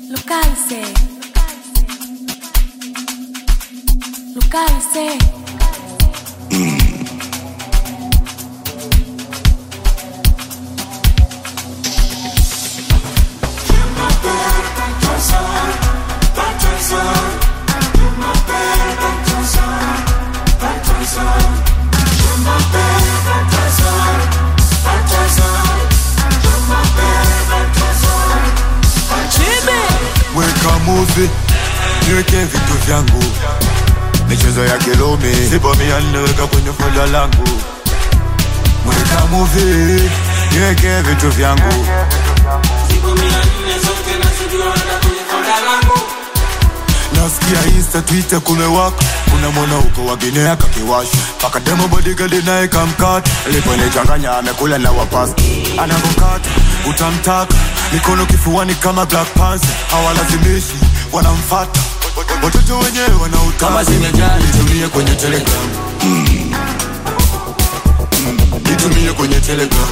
Localize. Localize. weka muvi niweke vitu vyangu michezo ya kilumi sipo mia ninaweka kwenye foda langu weka muvi niweke vitu vyangu nasikia insta twitter kumewaka kuna mwana huko waginea kakiwasha paka demo bodigadi naye kamkata aliponichanganya amekula na wapasi anavokata utamtaka mikono kifuani kama black panther hawalazimishi wanamfata watoto wenyewe wanautaka Kama zimejaa, nitumie kwenye telegram Mm. nitumie kwenye telegram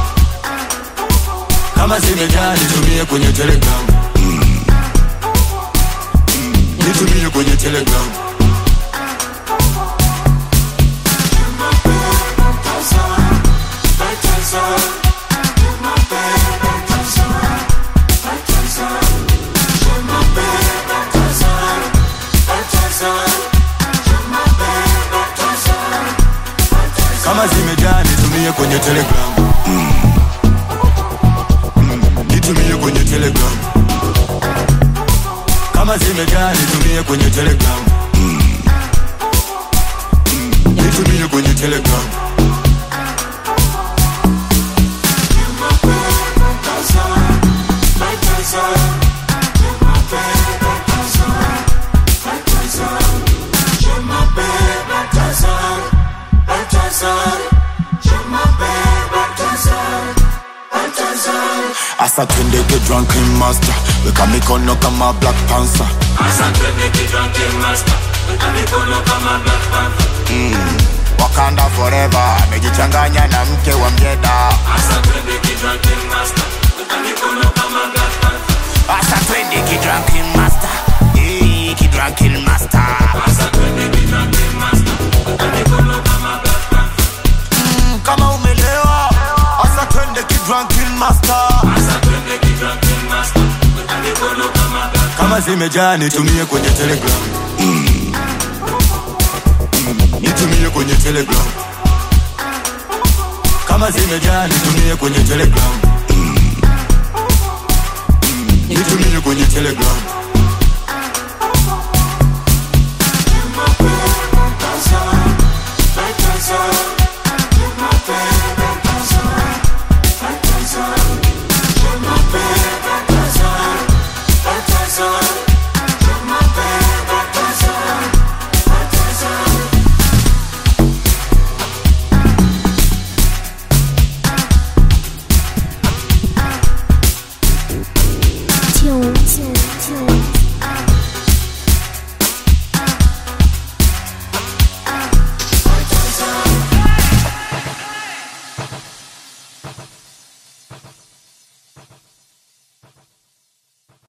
kama zimejaa nitumie kwenye telegram Mm. nitumie kwenye telegram kama zimejaa nitumie kwenye telegram Mm. Mm. nitumie kwenye telegram kama zimejaa nitumie kwenye telegram Mm. Mm. nitumie kwenye telegram asa twende get drunk in master weka mikono kama black panther wakanda forever amejichanganya na mke wa mjeda asa twende kidrankin master Eh, kidrankin master Mm, kama umelewa asa twende kidrankin master kama zimejaa nitumie kwenye telegram Mm. Mm, nitumie kwenye telegram kama zimejaa nitumie kwenye telegram